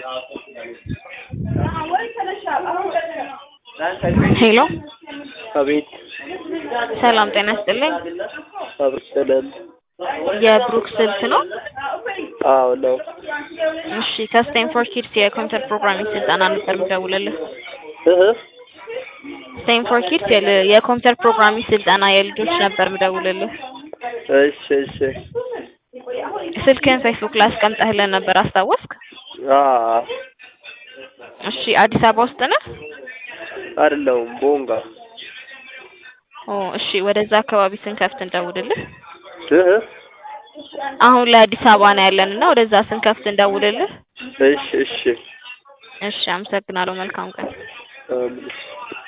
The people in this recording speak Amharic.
ሄሎ አቤት ሰላም ጤና ይስጥልኝ። አብርሰለን የብሩክ ስልክ ነው? አዎ ነው። እሺ ከስቴንፎርድ ኪድስ የኮምፒውተር ፕሮግራሚንግ ስልጠና ነበር የምደውልልህ። እህ ስቴንፎርድ ኪድስ የል- የኮምፒውተር ፕሮግራሚንግ ስልጠና የልጆች ነበር የምደውልልህ። እሺ እሺ ስልክህን ፌስቡክ ላይ አስቀምጠህልን ነበር አስታወስክ? አ እሺ አዲስ አበባ ውስጥ ነህ? አይደለሁም ቦንጋ ኦ እሺ ወደዛ አካባቢ ስንከፍት እንደውልልህ። እህ አሁን ላይ አዲስ አበባ ነው ያለን እና ወደዛ ስንከፍት እንደውልልህ። እሺ እሺ እሺ አመሰግናለሁ። መልካም ቀን። አሜን